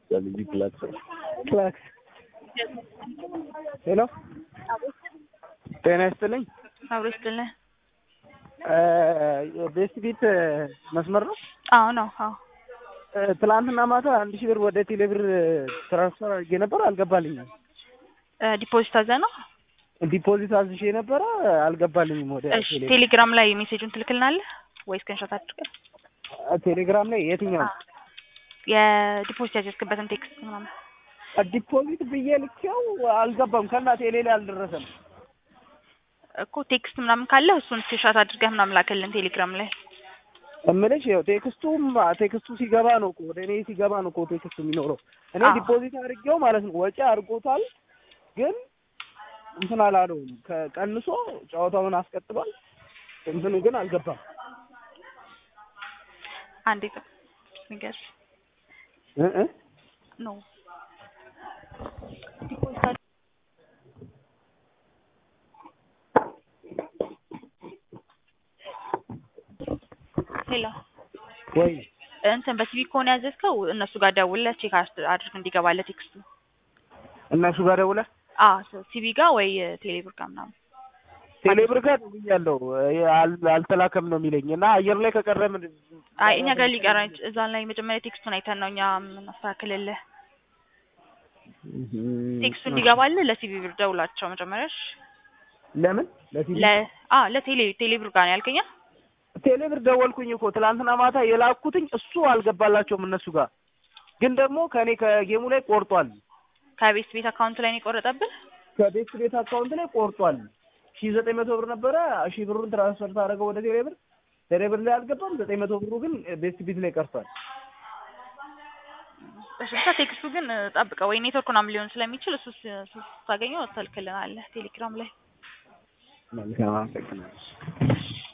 ልጅ ክላክስ ክላክስ ሄሎ ጤና ይስጥልኝ። አብሮ ይስጥልኝ። ቤስት ቢት መስመር ነው። አዎ ነው። አዎ እ፣ ትላንትና ማታ አንድ ሺህ ብር ወደ ቴሌ ብር ትራንስፈር አድርጌ ነበር፣ አልገባልኝም። እ፣ ዲፖዚት አዘ ነው። ዲፖዚት አዝሼ ነበረ፣ አልገባልኝም ወደ እሺ ቴሌ ብር። ቴሌግራም ላይ ሜሴጁን ትልክልናለህ ወይ ስክሪንሾት አድርገህ ቴሌግራም ላይ የትኛው የዲፖዚት ያዘዝክበትን ቴክስት ምናምን ዲፖዚት ብዬ ልኬው አልገባም። ከና ቴሌ ላይ አልደረሰም። እኮ ቴክስት ምናምን ካለ እሱን ስክሪንሾት አድርገህ ምናምን ላክልን ቴሌግራም ላይ። እምልሽ ያው ቴክስቱም ቴክስቱ ሲገባ ነው እኮ ወደ እኔ ሲገባ ነው እኮ ቴክስቱ የሚኖረው። እኔ አዎ። ዲፖዚት አድርጌው ማለት ነው ወጪ አድርጎታል፣ ግን እንትን አላለውም። ከቀንሶ ጨዋታውን አስቀጥሏል። እንትኑ ግን አልገባም። አንዴ ጥብ ንገር እ እ ነው ዲፖዚት አድ- ሄሎ ወይ እንትን በሲቪ ከሆነ ያዘዝከው እነሱ ጋር ደውለህ ቼክ አድርግ እንዲገባለህ ቴክስቱ። እነሱ ጋር ደውለህ አዎ ሲቪ ጋር ወይ ቴሌብር ጋር ምናምን ቴሌብር ጋር ደውያለሁ እ፣ አል- አልተላከም ነው የሚለኝ እና አየር ላይ ከቀረ ምን አይ እኛ ጋር ሊቀራ እዛ ላይ መጀመሪያ ቴክስቱን አይተን ነው እኛ የምናስተካክልልህ። ቴክስቱ እንዲገባልህ ለሲቪ ብር ደውላቸው መጀመሪያ። እሺ። ለምን ለቲቪ ለ አ ለቴሌ ቴሌብር ጋር ነው ያልከኛ? ቴሌብር ደወልኩኝ እኮ ትላንትና ማታ የላኩትኝ እሱ አልገባላቸውም እነሱ ጋር ግን ደግሞ ከእኔ ከጌሙ ላይ ቆርጧል ከቤት ቤት አካውንት ላይ ነው የቆረጠብህ? ከቤት ቤት አካውንት ላይ ቆርጧል ሺ ዘጠኝ መቶ ብር ነበረ ሺ ብሩን ትራንስፈር ታደረገው ወደ ቴሌብር ቴሌብር ላይ አልገባም ዘጠኝ መቶ ብሩ ግን ቤት ቤት ላይ ቀርቷል እሺ ብቻ ቴክስቱ ግን ጠብቀው ወይ ኔትወርክ ምናምን ሊሆን ስለሚችል እሱ ስ- እሱ ስታገኘው ትልክልናለህ ቴሌግራም ላይ። መልካም አመሰግናለሁ